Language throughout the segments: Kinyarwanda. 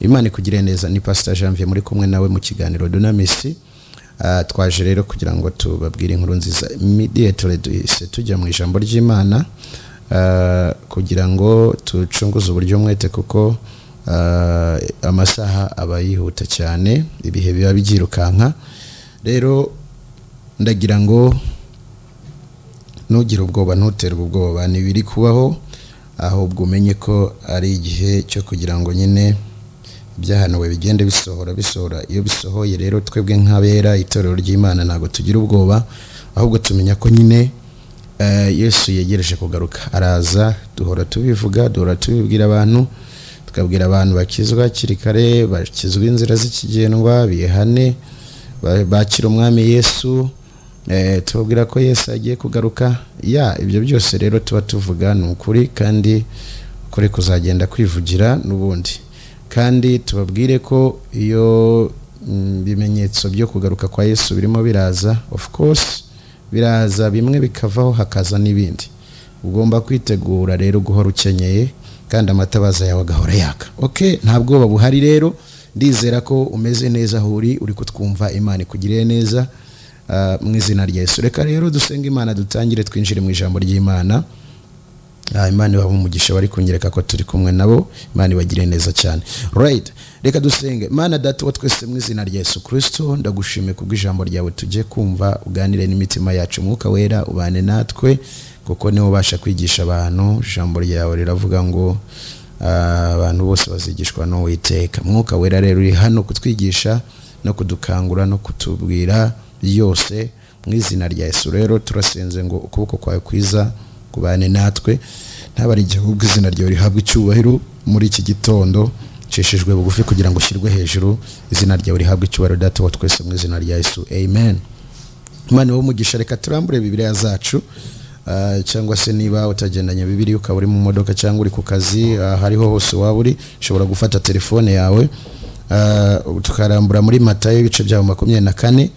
imana ikugire neza ni pasita janvier muri kumwe nawe mu kiganiro dunamisi Ah, twaje rero kugira ngo tubabwire inkuru nziza immediately duhise tujya mu ijambo ry'imana ah, kugira ngo tucunguze uburyo mwete kuko ah, amasaha aba yihuta cyane ibihe biba byirukanka rero ndagira ngo ntugire ubwoba ntuterwe ubwoba ntibiri kubaho ahubwo umenye ko ari igihe cyo kugira ngo nyine ibyahanuwe bigende bisohora bisohora iyo bisohoye rero twebwe nk'abera itorero ry'imana ntabwo tugira ubwoba ahubwo tumenya ko nyine eh, yesu yegereje kugaruka araza duhora tubivuga duhora tubibwira abantu tukabwira abantu bakizwa hakiri kare bakizwa inzira z'ikigendwa bihane ba- bakira umwami yesu eh, tubabwira ko yesu agiye kugaruka ya ibyo byose rero tuba tuvuga ni ukuri kandi ukuri kuzagenda kwivugira n'ubundi kandi tubabwire ko iyo mm, bimenyetso byo kugaruka kwa yesu birimo biraza of course biraza bimwe bikavaho hakaza n'ibindi ugomba kwitegura rero guhora ukenyeye kandi amatabaza yawe agahora yaka ok nta bwoba buhari rero ndizera ko umeze neza aho uri uri kutwumva imana ikugiriye neza ah, mu izina rya yesu reka rero dusenga imana dutangire twinjire mu ijambo ry'imana Ah, imana ibaha umugisha bari kunyereka ko turi kumwe nabo imana ibagire neza cyane right reka dusenge mana data uwo twese mu izina rya yesu kristo ndagushimiye kubw'ijambo ryawe tujye kumva uganire n'imitima yacu umwuka wera ubane natwe kuko niwe ubasha kwigisha abantu ijambo ryawe riravuga ngo ah, abantu bose bazigishwa n'uwiteka mwuka wera rero uri hano kutwigisha no kudukangura no kutubwira yose mu izina rya yesu rero turasenze ngo ukuboko kwawe kwiza kubane natwe ntabari igihugu izina ryawe rihabwa icyubahiro muri iki gitondo cishijwe bugufi kugira ngo ushyirwe hejuru izina ryawe rihabwe icyubahiro data wa twese mu izina rya yesu amen imana w'umugisha reka turambure bibiliya zacu ah, cyangwa se niba utagendanye bibiliya ukaba uri mu modoka cyangwa uri ku kazi ah, hariho hose waba uri ushobora gufata telefone yawe ah, tukarambura muri matayo ibice byaho makumyabiri na kane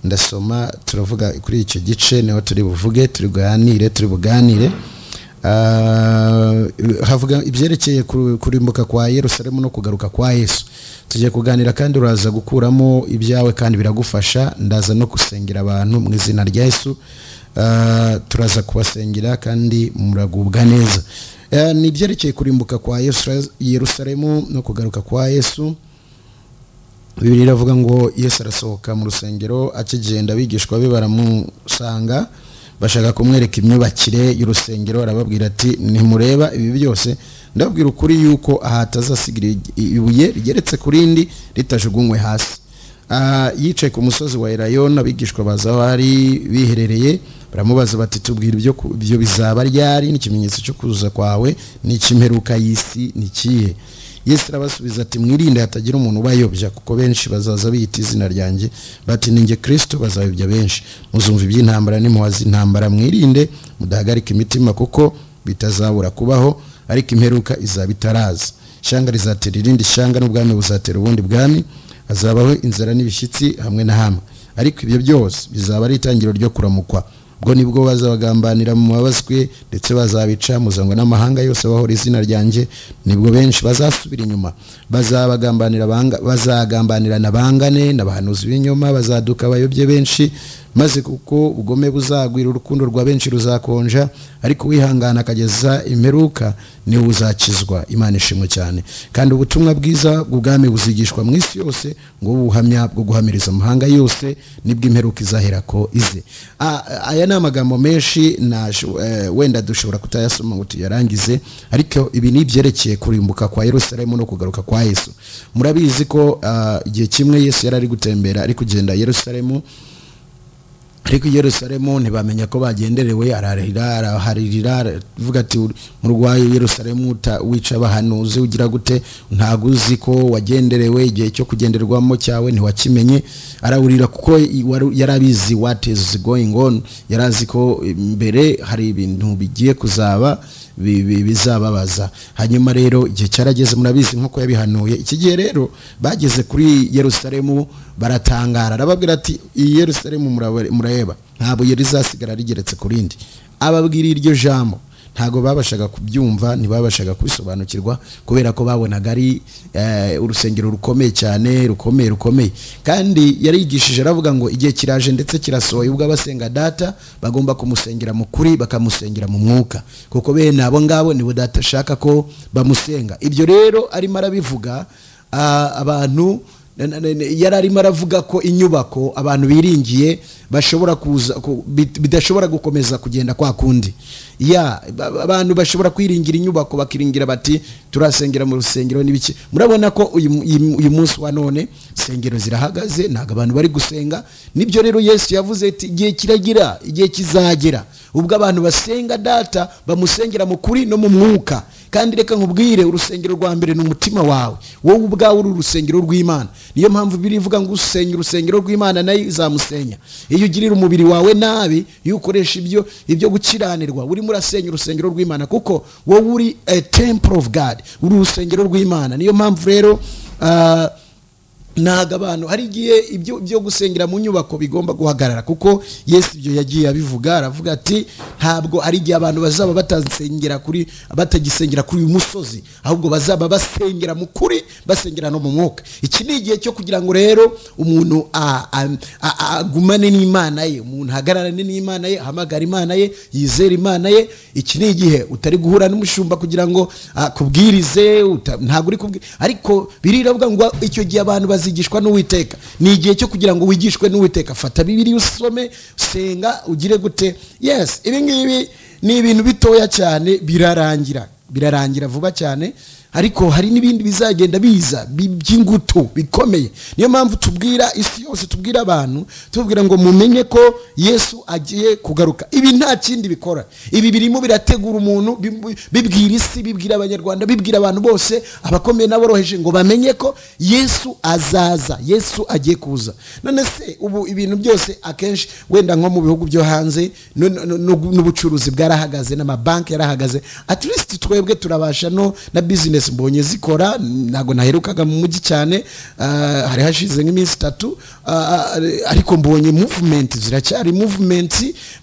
ndasoma turavuga kuri icyo gice niho turi buvuge turi buganire turi buganire Ah, havuga ibyerekeye ku- kurimbuka kwa yerusalemu no kugaruka kwa yesu tugiye kuganira kandi uraza gukuramo ibyawe kandi biragufasha ndaza no gusengera abantu mu izina rya yesu Ah, turaza kubasengera kandi muragubwa neza Eh, ni ibyerekeye kurimbuka kwa yesu yerusalemu no kugaruka kwa yesu bibiri iravuga ngo yesu arasohoka mu rusengero akigenda abigishwa be baramusanga bashaka kumwereka imyubakire y'urusengero arababwira ati ntimureba ibi byose ndababwira ukuri yuko aha atazasigira ibuye rigeretse ku rindi ritajugunywe hasi Ah, yicaye ku musozi wa erayoni abigishwa baza aho ari biherereye baramubaza bati tubwira ibyo ku- ibyo bizaba ryari n'ikimenyetso cyo kuza kwawe n'ikimperuka y'isi ni ikihe yesu arabasubiza ati mwirinde hatagira umuntu ubayobya kuko benshi bazaza biyita izina ryanjye bati ninjye kirisito bazayobya benshi muzumva iby'intambara n'imuhaza intambara mwirinde mudahagarika imitima kuko bitazabura kubaho ariko imperuka izaba itaraza ishyanga rizatera irindi shyanga n'ubwami buzatera ubundi bwami hazabaho inzara n'ibishyitsi hamwe na hamwe ariko ibyo byose bizaba ari itangiriro ryo kuramukwa ubwo nibwo bazabagambanira mu mabazwe ndetse bazabica muzangwa n'amahanga yose bahora izina ryanjye nibwo benshi bazasubira inyuma bazabagambanira banga- bazagambanirana bangane n'abahanuzi b'inyuma bazaduka bayobye benshi maze kuko ubugome buzagwira urukundo rwa benshi ruzakonja ariko wihangana akageza imperuka niwe uzakizwa imana ishimwe cyane kandi ubutumwa bwiza bw'ubwami buzigishwa mu isi yose ngo ubu buhamya bwo guhamiriza amahanga yose nibwo imperuka izahera ko ize A- aya ni amagambo menshi naje eh, wenda dushobora kutayasoma ngo tuyarangize ariko ibi ni ibyerekeye kurimbuka kwa yerusalemu no kugaruka kwa yesu murabizi ko ah, igihe kimwe yesu yari ari gutembera ari kugenda yerusalemu ariko i yerusalemu ntibamenya ko bagenderewe ararira araharirira aravuga ati murwayi yerusalemu uta- wica abahanuzi ugira gute ntabwo uzi ko wagenderewe igihe cyo kugenderwamo cyawe ntiwakimenye arawurira kuko i- waru- yari abizi what is going on yari azi ko mbere hari ibintu bigiye kuzaba bi- bi- bizababaza hanyuma rero igihe cyarageze murabizi nk'uko yabihanuye iki gihe rero bageze kuri yerusalemu baratangara arababwira ati iyi yerusalemu muraba- murareba ntabwo yari izasigara rigeretse ku rindi ababwira iryo jambo ntabwo babashaga kubyumva ntibabashaga kubisobanukirwa kubera ko babonaga ari eh, urusengero rukomeye cyane rukomeye rukomeye kandi yarigishije aravuga ngo igihe kiraje ndetse kirasohoye ubwo abasenga data bagomba kumusengera mu kuri bakamusengera mu mwuka kuko bene abo ngabo nibo data ashaka ko bamusenga ibyo rero arimo arabivuga ah, abantu na- na- na- yari arimo aravuga ko inyubako abantu biringiye bashobora kuza ku- bit- bidashobora gukomeza kugenda kwa kundi ya ba- ba- abantu bashobora kwiringira inyubako bakiringira bati turasengera mu rusengero n'ibiki murabona ko uyu mu- uyu mu- uyu munsi wa none insengero zirahagaze ntabwo abantu bari gusenga nibyo rero yesu yavuze ati igihe kiragira igihe kizagera ubwo abantu basenga data bamusengera mu kuri no mu mwuka kandi reka nkubwire urusengero rwa mbere ni umutima wawe wowe ubwawe uri urusengero rw'imana niyo mpamvu biri ivuga ngo usenya urusengero rw'imana nayo izamusenya iyo ugirira umubiri wawe nabi iyo ukoresha ibyo ibyo gukiranirwa urimo urasenya urusengero rw'imana kuko wowe uri a temple of god uri urusengero rw'imana niyo mpamvu rero ah, ntabwo abantu hari igihe ibyo byo gusengera mu nyubako bigomba guhagarara kuko yesu ibyo yagiye abivuga aravuga ati ntabwo ari igihe abantu bazaba batasengera kuri batagisengera kuri uyu musozi ahubwo bazaba basengera mu kuri basengera no mu mwuka iki ni igihe cyo kugira ngo rero umuntu a- a- a- a- agumane n'imana ye umuntu ahagararane n'imana ye ahamagara imana ye yizere imana ye iki ni igihe utari guhura n'umushumba kugira ngo akubwirize uta- ntabwo uri kubwira ariko biriravuga ngo icyo gihe abantu bazigishwa n'uwiteka ni igihe cyo kugira ngo wigishwe n'uwiteka fata bibiri usome senga ugire gute yes ibi ngibi ni ibintu bitoya cyane birarangira birarangira vuba cyane ariko hari n'ibindi bizagenda biza bi- by'ingutu bikomeye niyo mpamvu tubwira isi yose tubwira abantu tubabwira ngo mumenye ko yesu agiye kugaruka ibi nta kindi bikora ibi birimo birategura umuntu bibu- bibwira isi bibwira abanyarwanda bibwira abantu bose abakomeye n'aboroheje ngo bamenye ko yesu azaza yesu agiye kuza none se ubu ibintu byose akenshi wenda nko mu bihugu byo hanze no- no- no- no- n'ubucuruzi bwarahagaze n'amabanki yarahagaze at least twebwe turabasha no na business mbonye zikora ntabwo naherukaga mu mujyi cyane ah, hari hashize nk'iminsi itatu ah, ah, ariko mbonye movement ziracyari movement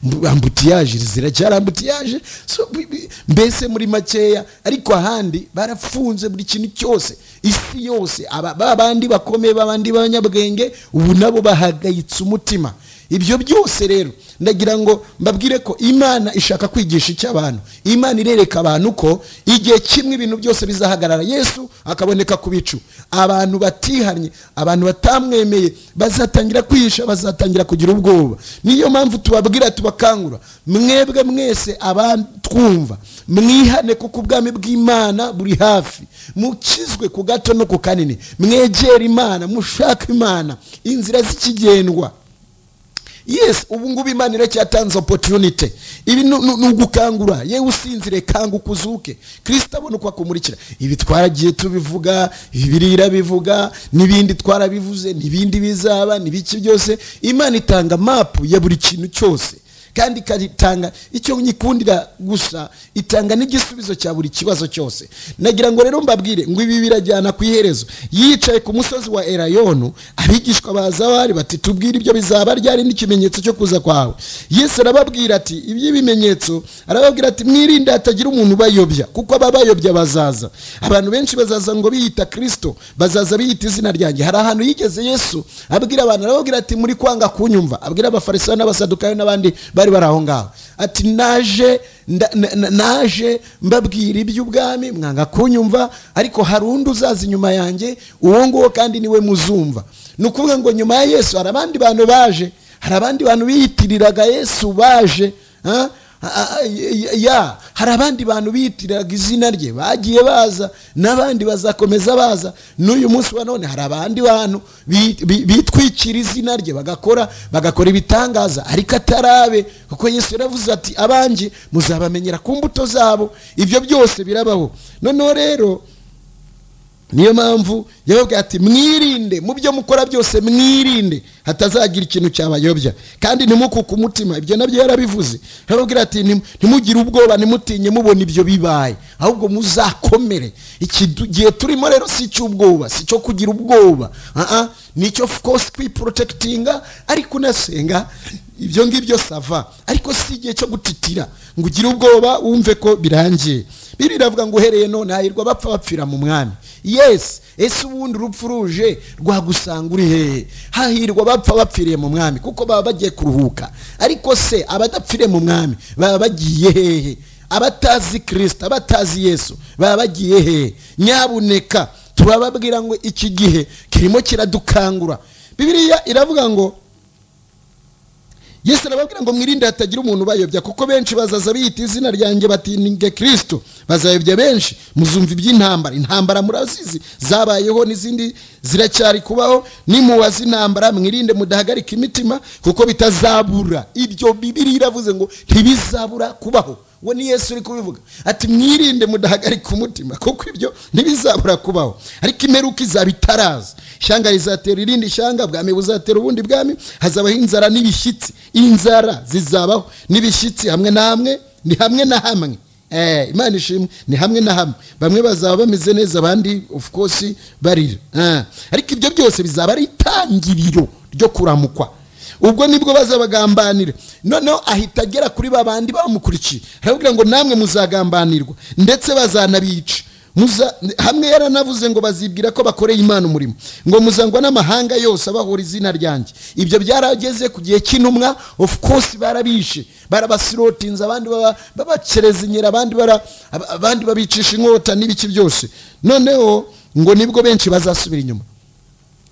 mbu- ambutiyage ziracyari ambutiyage so bi- bi- mbese muri makeya ariko ahandi barafunze buri kintu cyose isi yose aba- ba bandi bakomeye babandi b'abanyabwenge ubu nabo bahagayitse umutima ibyo byose rero ndagira ngo mbabwire ko imana ishaka kwigisha icyo abantu imana irereka abantu ko igihe kimwe ibintu byose bizahagarara yesu akaboneka ku bicu abantu batihanye abantu batamwemeye bazatangira kwihisha bazatangira kugira ubwoba niyo mpamvu tubabwira tubakangura mwebwe mwese abatwumva mwihane kuko ubwami bw'imana buri hafi mukizwe ku gato no ku kanini mwegere imana mushake imana inzira z'ikigendwa yes ubu ngubu imana iracyatanze opportunity ibi ni ni- ni ugukangura yewe usinzire kanguka uzuke kirisita abona uko akumurikira ibi twaragiye tubivuga ibirira bivuga n'ibindi twarabivuze n'ibindi bizaba n'ibiki byose imana itanga mapu ya buri kintu cyose kandi ikatanga icyo nyikundira gusa itanga n'igisubizo cya buri kibazo cyose nagira ngo rero mbabwire ngo ibi birajyana ku iherezo yicaye ku musozi wa erayonu abigishwa baza aho ari bati tubwire ibyo bizaba ryari n'ikimenyetso cyo kuza kwawe yesu arababwira ati iby'ibimenyetso arababwira ati mwirinde hatagira umuntu ubayobya kuko ababayobya bazaza abantu benshi bazaza ngo biyita kirisito bazaza biyita izina ryanjye hari ahantu yigeze yesu abwira abantu arababwira ati muri kwanga kunyumva abwira abafarisayo n'abasadukayo n'abandi bari bari aho ngaho ati naje nda- na- na- naje mbabwira iby'ubwami mwanga kunyumva ariko hari undi uzaza inyuma yanjye uwo nguwo kandi niwe muzumva ni ukuvuga ngo nyuma ya yesu hari abandi bantu baje hari abandi bantu biyitiriraga yesu baje ha? A- a- ya- ya hari abandi bantu biyitiriraga izina rye bagiye baza n'abandi bazakomeza baza n'uyu munsi wa none hari abandi bantu bi- bi- bitwikira izina rye bagakora bagakora ibitangaza ariko atarabe kuko yesu yaravuze ati abanjye muzabamenyera ku mbuto zabo ibyo byose birabaho noneho rero niyo mpamvu yababwira ati mwirinde mu byo mukora byose mwirinde hatazagira ikintu cyabayobya kandi ntimukuke umutima ibyo nabyo yarabivuze yarababwira ati "Ntim- ntimugire ubwoba ntimutinye mubona ibyo bibaye ahubwo muzakomere iki du- gihe turimo rero si icy'ubwoba si icyo kugira ubwoba Ah, ah, ni icyo of course kwiporotekitinga ariko unasenga ibyo ngibyo sava ariko si igihe cyo gutitira ngo ugire ubwoba wumve ko birangiye biriya iravuga ngo uhereye none hahirwa bapfa bapfira mu mwami yesi ese ubundi urupfu ruje rwagusanga uri hehe hahirwa bapfa bapfiriye mu mwami kuko baba bagiye kuruhuka ariko se abadapfiriye mu mwami baba bagiye hehe abatazi kirisita abatazi yesu baba bagiye hehe nyabuneka turababwira ngo iki gihe kirimo kiradukangura bibiriya iravuga ngo yesu arababwira ngo mwirinde hatagira umuntu ubayobya kuko benshi bazaza biyita izina ryanjye batinge kirisito bazayobya benshi muzumva iby'intambara intambara murazizi zabayeho n'izindi ziracyari kubaho nimuwaza intambara mwirinde mudahagarika imitima kuko bitazabura ibyo bibiri iravuze ngo ntibizabura kubaho uwo ni yesu uri kubivuga ati mwirinde mudahagarika umutima kuko ibyo ntibizabura kubaho ariko imperuka izaba itaraza ishyanga rizatera irindi shyanga bwami buzatera ubundi bwami hazabaho inzara n'ibishyitsi inzara zizabaho n'ibishyitsi hamwe na hamwe ni hamwe na hamwe Eh, imana ishimwe ni hamwe na hamwe bamwe bazaba bameze neza abandi of course barira Ah, ariko ibyo byose bizaba ari itangiriro ryo kuramukwa ubwo nibwo bazabagambanira noneho ahita agera kuri ba bandi bamukurikiye arababwira ngo namwe muzagambanirwa ndetse bazanabica Muza- hamwe yaranavuze ngo bazibwira ko bakoreye imana umurimo ngo muzangwa n'amahanga yose abahora izina ryanjye ibyo byarageze ku gihe cy'intumwa of course barabishe barabasirotinze abandi baba- babakerezinyira abandi bara- ab- abandi babicisha inkota n'ibiki byose noneho ngo nibwo benshi bazasubira inyuma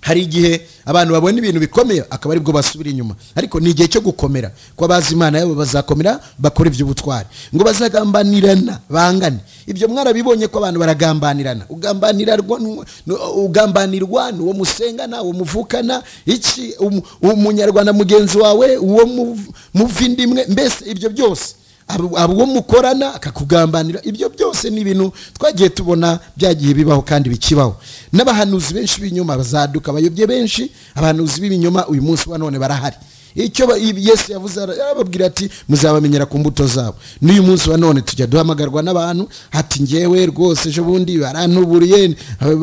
hari igihe abantu babona ibintu bikomeye akaba aribwo basubira inyuma ariko ni igihe cyo gukomera ko abazi imana yabo bazakomera bakora iby'ubutwari ngo bazagambanirana bangane ibyo mwarabibonye ko abantu baragambanirana ugambanirwa n'u- n'u- ugambanirwa n'uwo musengana uwo muvukana iki umu- umunyarwanda mugenzi wawe uwo muv- muva indi imwe mbese ibyo byose abo abo mukorana akakugambanira ibyo byose ni ibintu twagiye tubona byagiye bibaho kandi bikibaho n'abahanuzi benshi b'inyuma bazaduka bayobye benshi abahanuzi b'ibinyoma uyu munsi wa none barahari icyo ba- yesu yavuze ara- arababwira ati muzabamenyera ku mbuto zabo n'uyu munsi wa none tujya duhamagarwa n'abantu ati ngewe rwose ejo bundi barantuburiye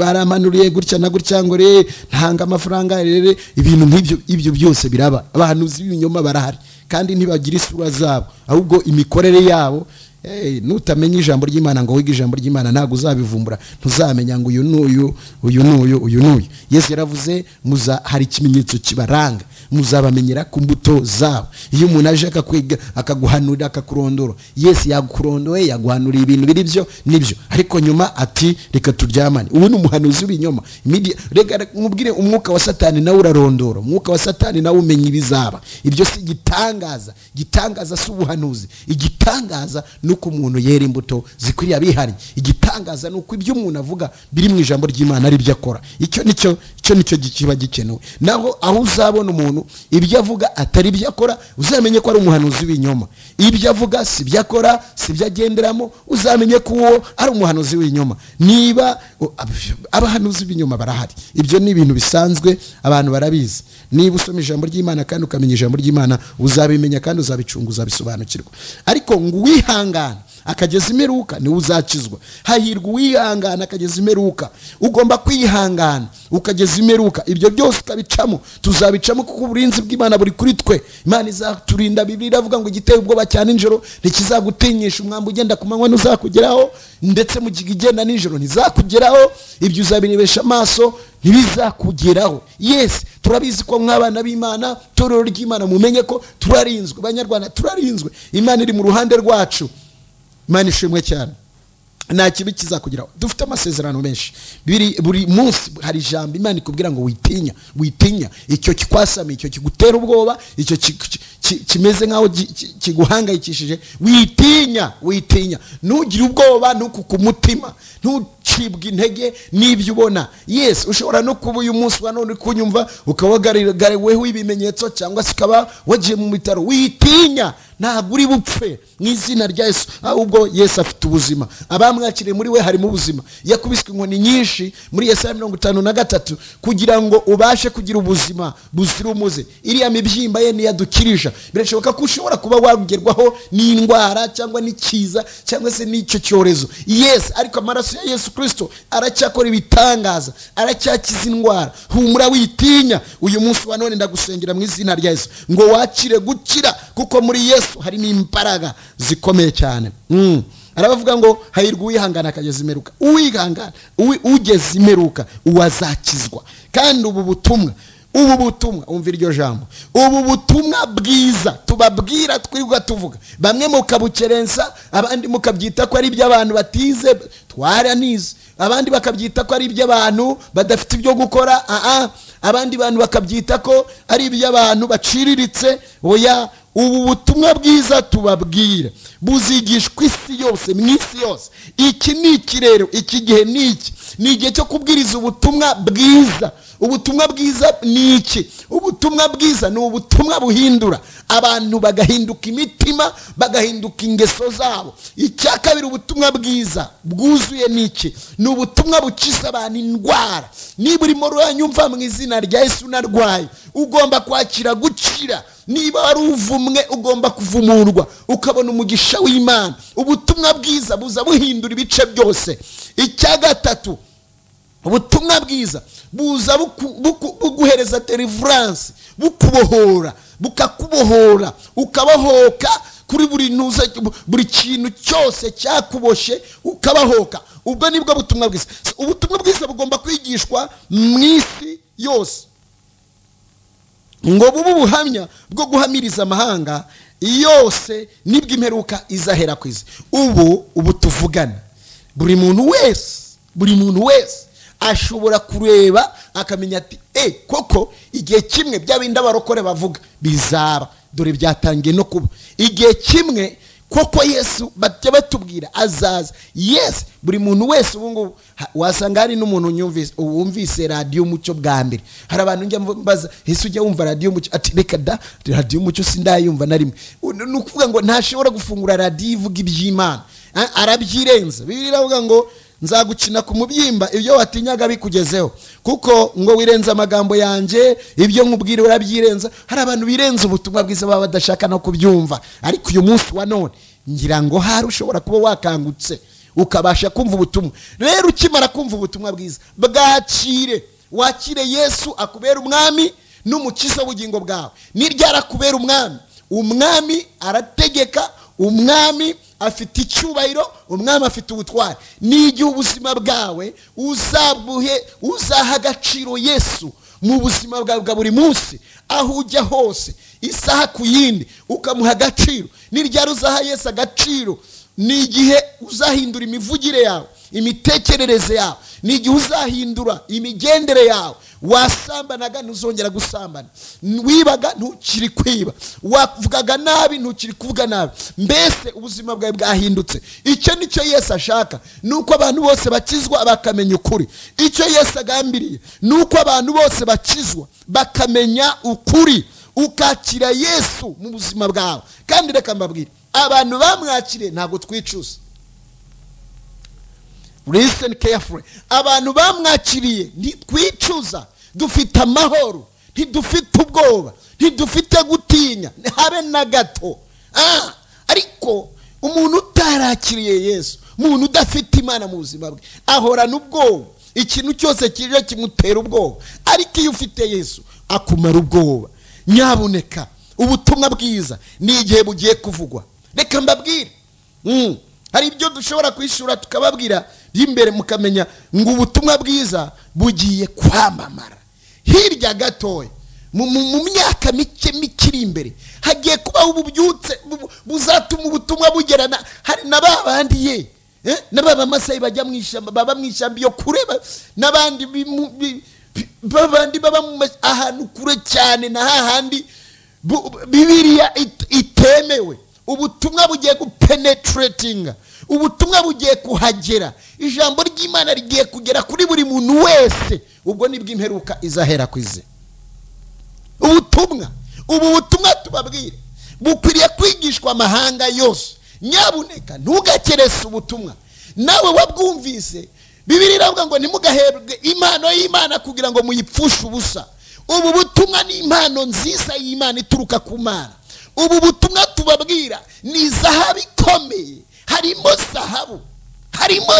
baramanuriye gutya na gutya ngo re ntanga amafaranga rere ibintu nk'ibyo ibyo byose biraba abahanuzi b'ibinyoma barahari kandi ntibagira isura zabo ahubwo imikorere yabo eh, nutamenya ijambo ry'imana ngo wige ijambo ry'imana ntabwo uzabivumbura ntuzamenya ngo uyu n'uyu uyu n'uyu uyu n'uyu yesu yaravuze muza hari ikimenyetso kibaranga muzabamenyera ku mbuto zabo iyo umuntu aje akakwiga akaguhanurira akakurondora yesu yagukurondoye yaguhanuriye ibintu biri byo nibyo ariko nyuma ati reka turyamane ubu ni umuhanuzi w'ibinyoma Imidi- reka mubwire umwuka wa satani nawe urarondora umwuka wa satani nawe umenya ibizaba ibyo si igitangaza igitangaza si ubuhanuzi igitangaza ni uko umuntu yera imbuto zikwiriye abihariye igitangaza ni uko ibyo umuntu avuga biri mu ijambo ry'imana ari byo akora icyo nicyo icyo nicyo gi- kiba gikenewe naho aho uzabona umuntu ibyo avuga atari ibyo akora uzamenye ko ari umuhanuzi w'ibinyoma ibyo avuga si ibyo akora si ibyo agenderamo uzamenye ko uwo ari umuhanuzi w'ibinyoma niba o- ab- abahanuzi b'ibinyoma barahari ibyo ni ibintu bisanzwe abantu barabizi niba usoma ijambo ry'imana kandi ukamenya ijambo ry'imana uzabimenya kandi uzabicunga uzabisobanukirwa ariko ngo uwihangane akageza imperuka niwe uzakizwa hahirwa uwihangana akageza imperuka ugomba kwihangana ukageza imperuka ibyo byose ukabicamo tuzabicamo kuko uburinzi bw'imana buri kuri twe imana izaturinda bibiri iravuga ngo igiteye ubwoba cya nijoro ntikizagutinyisha umwambi ugenda ku manywa ntuzakugeraho ndetse mu gihe igenda nijoro ntizakugeraho ibyo uzabirebesha amaso ntibizakugeraho yesi turabizi ko nk'abana b'imana torero ry'imana mumenye ko turarinzwe banyarwanda turarinzwe imana iri mu ruhande rwacu imana ishimwe cyane nta kibi kizakugeraho dufite amasezerano menshi biri buri munsi hari ijambo imana ikubwira ngo witinya witinya icyo kikwasamiye icyo kigutera ubwoba icyo ki- ki- ki- kimeze nk'aho gi- ki- kiguhangayikishije witinya witinya ntugire ubwoba ntukuke umutima ntucibwe intege n'ibyo ubona yesu ushobora no kuba uyu munsi wa none uri kunyumva ukaba wagaragaweho ibimenyetso cyangwa se ukaba wagiye mu bitaro witinya ntabwo uri bupfe mu izina rya yesu ahubwo yesu afite ubuzima abamwakiriye muri we harimo ubuzima yakubiswe inkoni nyinshi muri yesaya mirongo itanu na gatatu kugira ngo ubashe kugira ubuzima buzira umuze iriya mibyimba ye niyo adukirija birashoboka ko ushobora kuba wagerwaho n'indwara cyangwa n'ikiza cyangwa se n'icyo cyorezo yesu ariko amaraso ya yesu kirisito aracyakora ibitangaza aracyakiza indwara humura witinya uyu munsi wa none ndagusengera mu izina rya yesu ngo wakire gukira kuko muri yesu harimo imbaraga zikomeye cyane Mm. arabavuga ngo hahirwa uwihangana akageza imeruka uwihangana uwi- ugeze imeruka uwazakizwa kandi ubu butumwa ubu butumwa umva iryo jambo ubu butumwa bwiza tubabwira twirirwa tuvuga bamwe mukabukerensa abandi mukabyita ko ari iby'abantu batize twaranize abandi bakabyita ko ari iby'abantu badafite ibyo gukora aa abandi bantu bakabyita ko ari iby'abantu baciriritse oya ubu butumwa bwiza tubabwira buzigishwa isi yose mu isi yose iki ni ikirero iki gihe ni iki ni igihe cyo kubwiriza ubutumwa bwiza ubutumwa bwiza ni iki ubutumwa bwiza ni ubutumwa buhindura abantu bagahinduka imitima bagahinduka ingeso zabo icya kabiri ubutumwa bwiza bwuzuye ni iki ni ubutumwa bukiza abantu indwara niba urimo uranyumva mu izina rya yesu unarwaye ugomba kwakira gukira niba wari uvumwe ugomba kuvumurwa ukabona umugisha w'imana ubutumwa bwiza buza buhindura ibice byose icya gatatu ubutumwa bwiza buza buku- buku- buguhereza deliverance bukubohora bukakubohora ukabahoka kuri buri ntuza buri kintu cyose cyakuboshye ukabahoka ubwo nibwo butumwa bwiza ubutumwa bwiza bugomba kwigishwa mu isi yose ngo bube ubuhamya bwo guhamiriza amahanga yose nibwo imperuka izahera ku isi ubu ubu tuvugana buri muntu wese buri muntu wese ashobora kureba akamenya ati e koko igihe kimwe bya bindi abarokore bavuga bizaba dore byatangiye no kuba igihe kimwe koko yesu bajya batubwira azaza yesu buri muntu wese ubu ngubu ha- wasanga hari n'umuntu unyumvise- wumvise radiyo umucyo bwa mbere hari abantu njya mbaza ese ujya wumva radiyo umucyo ati reka da radiyo umucyo sindayumva na rimwe U- ni ukuvuga ngo ntashobora gufungura radiyo ivuga iby'imana A- arabyirenza bibiri iravuga ngo nzagukina ku mubyimba ibyo watinyaga bikugezeho kuko ngo wirenze amagambo yanjye ibyo nkubwira urabyirenza hari abantu birenza ubutumwa bwiza baba badashaka no kubyumva ariko uyu munsi wa none ngira ngo hari ushobora kuba wakangutse ukabasha kumva ubutumwa rero ukimara kumva ubutumwa bwiza bwakire wakire yesu akubera umwami n'umukiza w'ubugingo bwawe n'iryara akubera umwami umwami arategeka umwami afite icyubahiro umwami afite ubutwari n'igihe ubuzima bwawe uzabuhe uzaha agaciro yesu mu buzima bwawe bwa buri munsi aho ujya hose isaha ku yindi ukamuha agaciro n'iryari uzaha yesu agaciro ni igihe uzahindura imivugire yawe imitekerereze yawe ni igihe uzahindura imigendere yawe wasambanaga ntuzongera gusambana wibaga ntukiri kwiba wavugaga nabi ntukiri kuvuga nabi mbese ubuzima bwawe bwahindutse icyo nicyo yesu ashaka ni uko abantu bose bakizwa bakamenya ukuri icyo yesu agambiriye ni uko abantu bose bakizwa bakamenya ukuri ukakira yesu mu buzima bwawe kandi reka mbabwire abantu bamwakiriye ntabwo twicuza listen carefully abantu bamwakiriye ntitwicuza dufite amahoro ntidufite ubwoba ntidufite gutinya habe na gato Ah, ariko umuntu utarakiriye yesu umuntu udafite imana mu buzima bwe ahorana ubwoba ikintu cyose kije kimutera ubwoba ariko iyo ufite yesu akumara ubwoba nyabuneka ubutumwa bwiza ni igihe bugiye kuvugwa reka mbabwire Mm. hari ibyo dushobora kwishyura tukababwira by'imbere mukamenya ngo ubutumwa bwiza bugiye kwamamara hirya gatoya mu, mu, mu myaka mike mike iri imbere hagiye kubaho ububyutse bu- buzatuma ubutumwa bugera na hari na ba bandi ye eh, n'ababamasayi bajya mu ishyamba baba mu ishyamba iyo kure ba- n'abandi bi- mu- bi- bi- babandi baba mu mas- ahantu kure cyane na hahandi bu- bibiliya it- itemewe ubutumwa bugiye gupenetiratinga ubutumwa bugiye kuhagera ijambo ry'imana rigiye kugera kuri buri muntu wese ubwo nibwo imperuka izahera ku izi ubutumwa ubu butumwa tubabwire bukwiriye kwigishwa amahanga yose nyabuneka ntugakerese ubutumwa nawe wabwumvise bibiri iravuga ngo ntimugaherwe impano y'imana kugira ngo muyipfushe ubusa ubu butumwa ni impano nziza y'imana ituruka ku mana ubu butumwa tubabwira ni zahabu ikomeye harimo zahabu harimo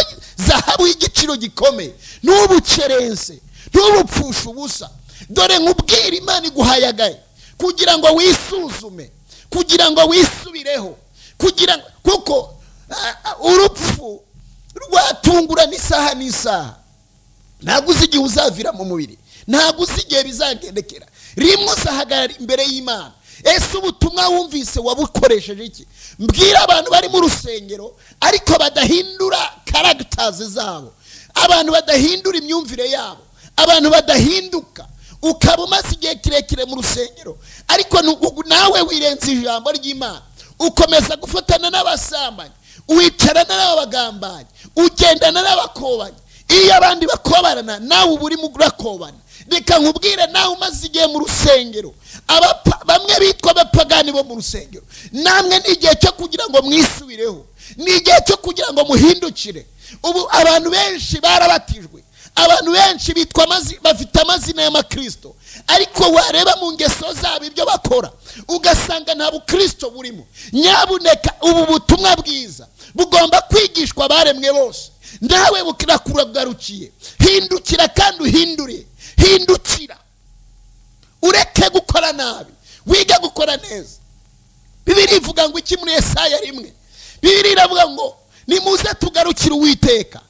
zahabu y'igiciro gikomeye ntubukerense ntubupfushe ubusa dore nkubwira imana iguhayagaye kugira ngo wisuzume kugira ngo wisubireho kugira ngo kuko ah, ah, urupfu rwatungurana isaha n'isaha ntabwo uzi igihe uzavira mu mubiri ntabwo uzi igihe bizagendekera rimwe uzahagarara imbere y'imana ese ubutumwa wumvise wabukoresheje iki mbwira abantu bari mu rusengero ariko badahindura karagitazi zabo abantu badahindura imyumvire yabo abantu badahinduka ukaba umaze igihe kirekire mu rusengero ariko nu- nawe wirenza ijambo ry'imana ukomeza gufatana n'abasambanyi wicarana n'abagambanyi ugendana n'abakobanyi iyo abandi bakobarana nawe uba urimo urakobana reka nkubwire nawe umaze igihe mu rusengero abapa- bamwe bitwa abapagani bo mu rusengero namwe ni igihe cyo kugira ngo mwisubireho ni igihe cyo kugira ngo muhindukire ubu abantu benshi barabatijwe abantu benshi bitwa amazi- bafite amazina y'amakristo ariko wareba mu ngeso zabo ibyo bakora ugasanga nta bukristo burimo nyabuneka ubu butumwa bwiza bugomba kwigishwa abaremwe bose nawe burakuragurukiye hindukira kandi uhindure hindukira ureke gukora nabi wige gukora neza bibiri ivuga ngo iki muri esaya rimwe bibiri iravuga ngo nimuze tugarukire uwiteka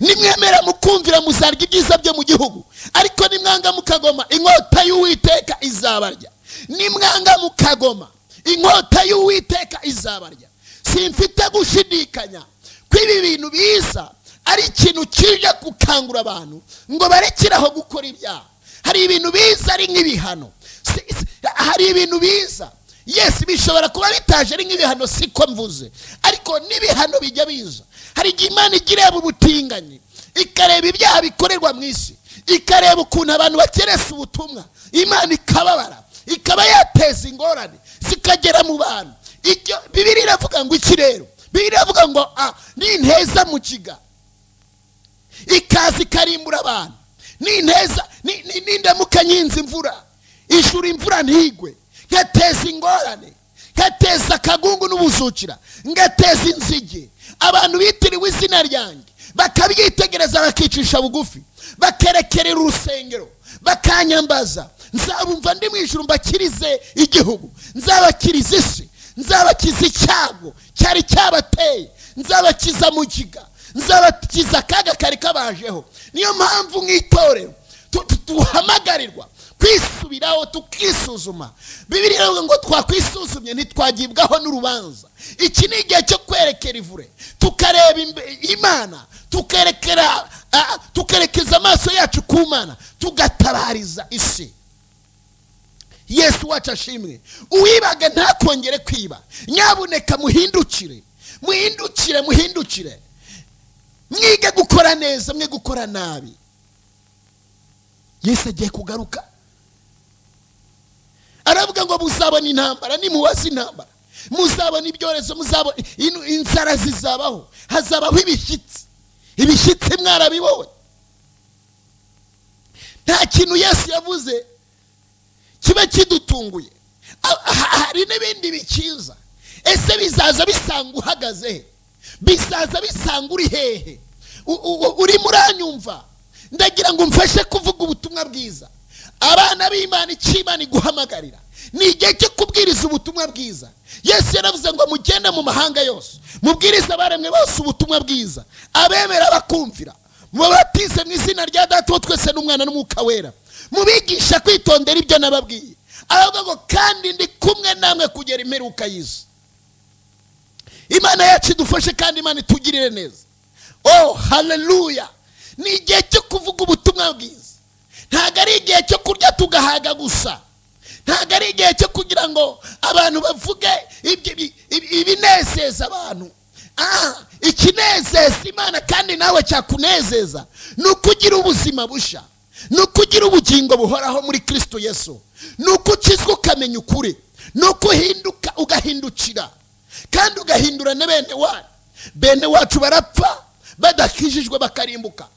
nimwemera mukumvira muzarya ibyiza byo mu gihugu ariko nimwanga mukagoma inkota y'uwiteka izabarya nimwanga mukagoma inkota y'uwiteka izabarya simfite gushidikanya ko ibi bintu biza ari ikintu kije gukangura abantu ngo barekeraho gukora ibyaha hari ibintu biza ari nk'ibihano Si- si- hari ibintu biza yesi bishobora kuba bitaje ari nk'ibihano siko mvuze ariko n'ibihano bijya biza hari igihe imana igireba ubutinganyi ikareba ibyaha bikorerwa mu isi ikareba ukuntu abantu bakeresa ubutumwa imana ikababara ikaba yateza ingorane zikagera mu bantu ibyo bibiri iravuga ngo iki rero bibiri iravuga ngo ah, ninteza mu kiga ikaza ikarimbura abantu ninteza ni- ni- nindamuka nyinze imvura ishura imvura ntigwe ngateza ingorane ngateza akagungu n'ubuzukira ngateza inzige abantu bitiriwe izina ryanjye bakabyitegereza bakicisha bugufi bakerekerera urusengero bakanyambaza nzabumva ndi mu ijuru mbakirize igihugu nzabakiriza isi nzabakiza icyago cyari cyabateye nzabakiza mu kiga nzabakiza akaga kari kabajeho niyo mpamvu nk'itorero tu- tu- duhamagarirwa kwisubiraho tukisuzuma bibiri iravuga ngo twakwisuzumye ntitwagibwaho n'urubanza iki ni igihe cyo kwerekera ivure tukareba imbe- imana tukerekera ah, tukerekeza amaso yacu ku mana tugatabariza isi yesu wacu ashimwe uwibaga ntakongere kwiba nyabuneka muhindukire muhindukire muhindukire mwige gukora neza mwe gukora nabi yesu agiye kugaruka aravuga ngo muzabona intambara nimubaze intambara muzabona ibyorezo muzabona inu- inzara zizabaho hazabaho ibishyitsi ibishyitsi mwarabibonye nta kintu yesu yavuze kiba kidutunguye A- ha- hari n'ibindi bikiza ese bizaza bisanga uhagaze he bizaza bisanga uri hehe U- u- u- urimo uranyumva ndagira ngo umfashe kuvuga ubutumwa bwiza abana b'imana icy'imana iguhamagarira ni igihe cyo kubwiriza ubutumwa bwiza yesu yaravuze ngo mugende mu mahanga yose mubwirize abaremwe bose ubutumwa bwiza abemera bakumvira mubatize mu izina rya data wa twese n'umwana n'umwuka wera mubigisha kwitondera ibyo nababwiye aravuga ngo kandi ndi kumwe namwe kugera imperuka y'isi imana yacu idufashe kandi imana itugirire neza oh haleluya ni igihe cyo kuvuga ubutumwa bwiza ntabwo ari igihe cyo kurya tugahaga gusa ntabwo ari igihe cyo kugira ngo abantu bavuge ibyo- ibi- ibi- ibinezeza abantu Ah, ikinezeza imana kandi nawe cyakunezeza ni ukugira ubuzima bushya ni uko ugira ubugingo buhoraho muri kirisito yesu ni uko ukizwa ukamenya ukuri ni uko uhinduka ugahindukira kandi ugahindura na bene wacu bene wacu barapfa badakijijwe bakarimbuka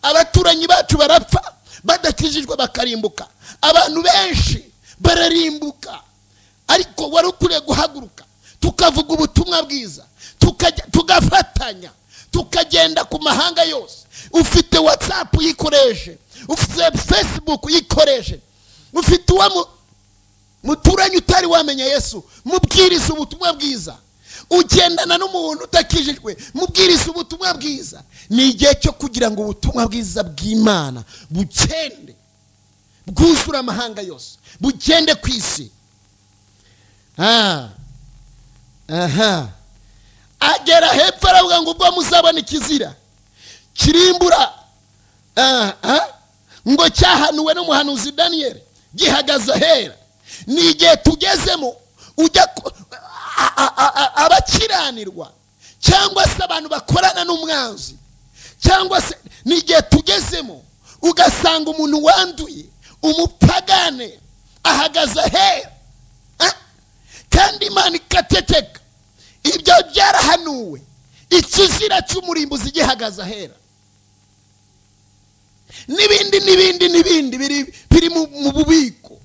abaturanyi bacu barapfa badakijijwe bakarimbuka abantu benshi bararimbuka ariko wari ukwiye guhaguruka tukavuga ubutumwa bwiza tukajya- tugafatanya tukagenda ku mahanga yose ufite watsapu yikoreshe ufite fesibuku yikoreshe ufite uwo mu- muturanye utari wamenya yesu mubwiriza ubutumwa bwiza ugendana n'umuntu utakijijwe mubwiriza ubutumwa bwiza ni igihe cyo kugira ngo ubutumwa bwiza bw'imana bugende bwuzure amahanga yose bugende ku isi Ah. aha agera hepfo aravuga ngo ubwo muzabona ikizira kirimbura Ah, ah. ngo cyahanuwe n'umuhanuzi daniyeli gihagaze ahera ni igihe tugezemo ujya ku- a- a- a- a- abakiranirwa cyangwa se abantu bakorana n'umwanzi cyangwa se ni igihe tugezemo ugasanga umuntu wanduye umupagane ahagaze ahera Ah, kandi imana ikateteka ibyo byarahanuwe ikizira cy'umurimbuzi gihagaze ahera n'ibindi n'ibindi n'ibindi biri biri mu mu bubiko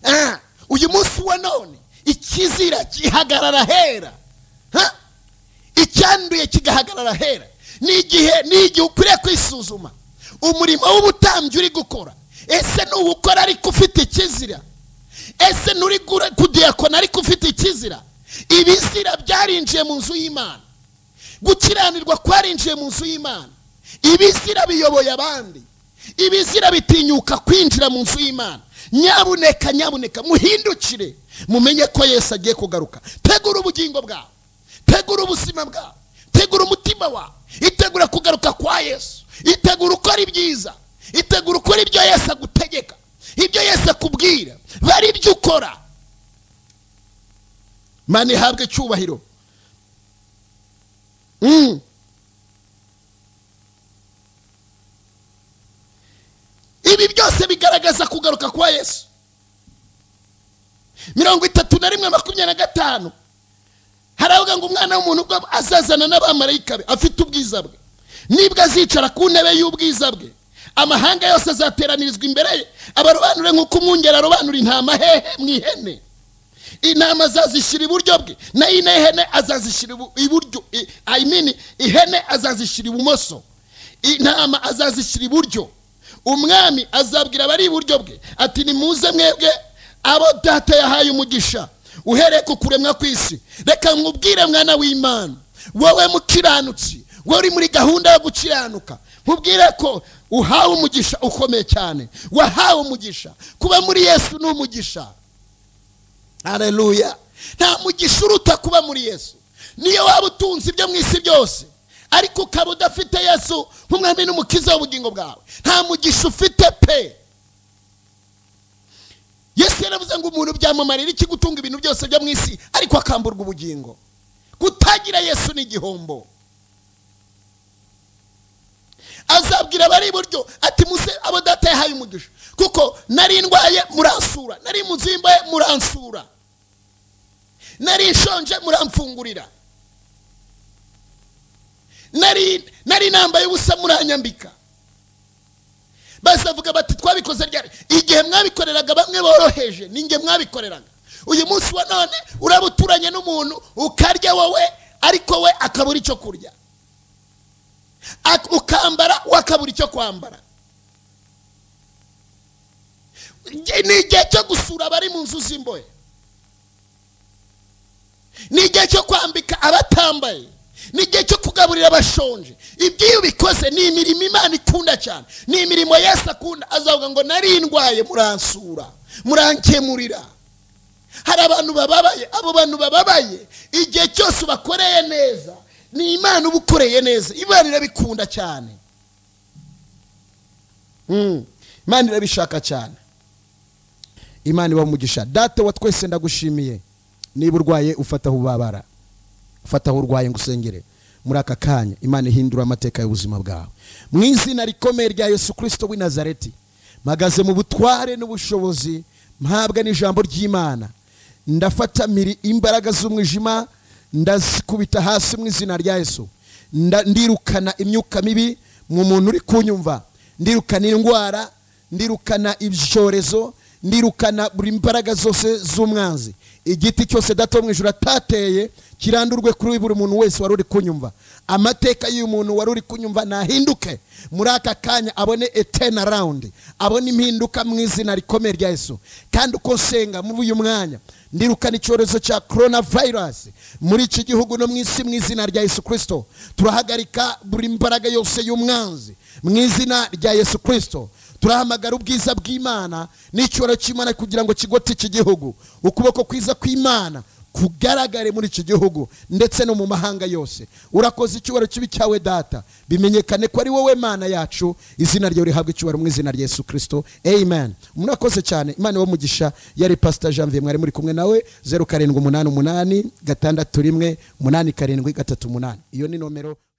Ah, uyu munsi wa none ikizira gihagarara ahera Ha? icyanduye kigahagarara ahera ni igihe ni igihe ukwiriye kwisuzuma umurimo w'ubutambyi uri gukora ese ntuwukora ariko ufite ikizira ese nturi gura- kudiyakona ariko ufite ikizira ibizira byarinjiye mu nzu y'imana gukiranirwa kwarinjiye mu nzu y'imana ibizira biyoboye abandi ibizira bitinyuka kwinjira mu nzu y'imana nyabuneka nyabuneka muhindukire mumenye ko yesu agiye kugaruka tegura ubugingo bwawe tegura ubuzima bwawe tegura umutima wawe itegura kugaruka kwa yesu itegura ukora ibyiza itegura ukora ibyo yesu agutegeka ibyo yesu akubwira bari ibyo ukora mani ihabwe icyubahiro Mm. ibi byose bigaragaza kugaruka kwa yesu mirongo itatu na rimwe makumyabiri na gatanu haravuga ngo umwana w'umuntu ubwo azazana n'abamarayika be afite ubwiza bwe nibwo azicara ku ntebe y'ubwiza bwe amahanga yose azateranirizwa imbere ye abarobanure nk'uko umwungeri arobanura intama hehe mu ihene intama azazishyira iburyo bwe nayo ino ihene azazishyira ibu- iburyo i- I mean, ihene azazishyira ibumoso intama azazishyira iburyo umwami azabwira abari iburyo bwe ati nimuze mwebwe abo data yahaye umugisha uhereye ku kuremwa kw'isi reka nkubwire mwana w'imana wowe mukiranutsi wowe uri muri gahunda yo gukiranuka nkubwire ko uhawe umugisha ukomeye cyane wahawe umugisha kuba muri yesu ni umugisha hareruya nta mugisha uruta kuba muri yesu niyo waba utunze ibyo mu isi byose ariko ukaba udafite yesu nk'umwami n'umukiza w'ubugingo bwawe nta mugisha ufite pe yesu yaravuze ngo umuntu byamumarira iki gutunga ibintu byose byo mu isi ariko akamburwa ubugingo kutagira yesu ni igihombo azabwira abari iburyo ati muze abo data yahaye umugisha kuko nari ndwaye muransura nari mu nzu y'imbohe muransura nari nshonje muramfungurira nari nari nambaye ubusa muranyambika bazavuga bati twabikoze ryari igihe mwabikoreraga bamwe boroheje ninjye mwabikoreraga uyu munsi wa none uraba uturanye n'umuntu ukarya wowe ariko we akabura icyo kurya Ak- ukambara wakabura icyo kwambara Nge- ni igihe cyo gusura abari mu nzu z'imbohe ni igihe cyo kwambika abatambaye ni igihe cyo kugaburira abashonje ibyo iyo ubikoze ni imirimo imana ikunda cyane ni imirimo yesu akunda azavuga ngo nari ndwaye muransura murankemurira hari abantu bababaye abo bantu bababaye igihe cyose ubakoreye neza ni imana uba ukoreye neza imana irabikunda cyane Mm. imana irabishaka cyane imana iba umugisha data wa twese ndagushimiye niba urwaye ufataho ubabara ufataho urwaye ngo usengere muri aka kanya imana ihindura amateka y'ubuzima bwawe mu izina rikomeye rya yesu kirisito w'i nazareti mpagaze mu butware n'ubushobozi mpabwa n'ijambo ry'imana ndafata miri imbaraga z'umwijima ndazikubita hasi mu izina rya yesu Nda- ndirukana imyuka mibi mu muntu uri kunyumva ndirukana indwara ndirukana ibyorezo ndirukana buri mbaraga zose z'umwanzi igiti cyose dato mu ijoro atateye kirandurwe kuri buri muntu wese wari uri kunyumva amateka y'uyu muntu wari uri kunyumva nahinduke muri aka kanya abone etena rawundi abone impinduka mu izina rikomeye rya yesu kandi uko nsenga muri uyu mwanya ndirukana icyorezo cya korona vayirasi muri iki gihugu no mu isi mu izina rya yesu kirisito turahagarika buri mbaraga yose y'umwanzi mu izina rya yesu kirisito turahamagara ubwiza bw'imana n'icyubahiro cy'imana kugira ngo kigote iki gihugu ukuboko kwiza kw'imana kugaragare muri iki gihugu ndetse no mu mahanga yose urakoze icyubahiro kibi cyawe data bimenyekane ko ari wowe mana yacu izina ryawe rihabwa icyubahiro mu izina rya yesu kirisito amen umuntu akoze cyane imana wo mugisha yari pasita janvier mwari muri kumwe nawe zeru karindwi umunani umunani gatandatu rimwe umunani karindwi gatatu umunani iyo ni nomero